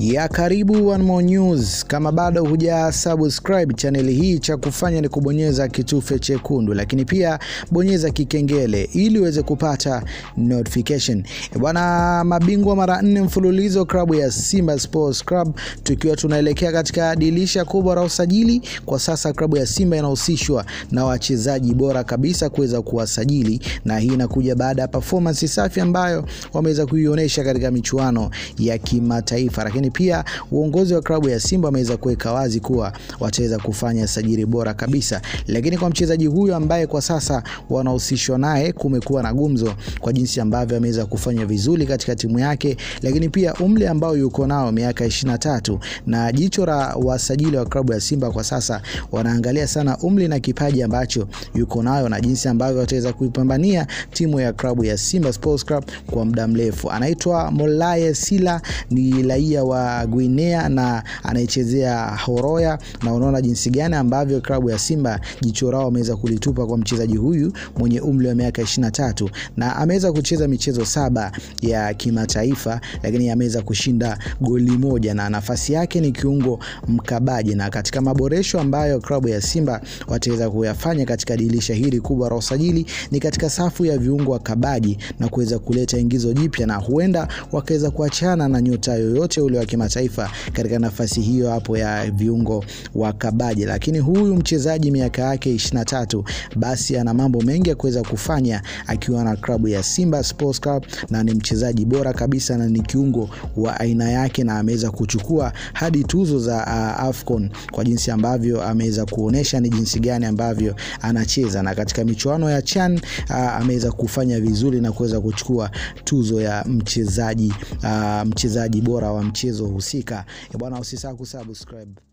ya karibu One More News. Kama bado huja subscribe chaneli hii, cha kufanya ni kubonyeza kitufe chekundu, lakini pia bonyeza kikengele ili uweze kupata notification. Bwana, mabingwa mara nne mfululizo klabu ya Simba Sports Club, tukiwa tunaelekea katika dirisha kubwa la usajili. Kwa sasa klabu ya Simba inahusishwa na wachezaji bora kabisa kuweza kuwasajili, na hii inakuja baada ya performance safi ambayo wameweza kuionyesha katika michuano ya kimataifa lakini pia uongozi wa klabu ya Simba wameweza kuweka wazi kuwa wataweza kufanya sajili bora kabisa. Lakini kwa mchezaji huyu ambaye kwa sasa wanahusishwa naye, kumekuwa na gumzo kwa jinsi ambavyo ameweza kufanya vizuri katika timu yake, lakini pia umri ambao yuko nao miaka 23, na jicho la wasajili wa klabu ya Simba kwa sasa wanaangalia sana umri na kipaji ambacho yuko nayo na jinsi ambavyo wataweza kuipambania timu ya klabu ya Simba Sports Club kwa muda mrefu. Anaitwa Molaye Sila, ni raia wa Guinea na anaichezea Horoya, na unaona jinsi gani ambavyo klabu ya Simba jicho lao wameweza kulitupa kwa mchezaji huyu mwenye umri wa miaka 23 na ameweza kucheza michezo saba ya kimataifa, lakini ameweza kushinda goli moja na nafasi yake ni kiungo mkabaji. Na katika maboresho ambayo klabu ya Simba wataweza kuyafanya katika dirisha hili kubwa la usajili ni katika safu ya viungo wakabaji na kuweza kuleta ingizo jipya, na huenda wakaweza kuachana na nyota yoyote ule wa kimataifa katika nafasi hiyo hapo ya viungo wakabaji. Lakini huyu mchezaji miaka yake 23, basi ana mambo mengi ya kuweza kufanya akiwa na klabu ya Simba Sports Club, na ni mchezaji bora kabisa na ni kiungo wa aina yake, na ameweza kuchukua hadi tuzo za uh, Afcon kwa jinsi ambavyo ameweza kuonesha ni jinsi gani ambavyo anacheza, na katika michuano ya CHAN uh, ameweza kufanya vizuri na kuweza kuchukua tuzo ya mchezaji uh, mchezaji bora wa mchezo husika. Bwana, usisahau kusubscribe.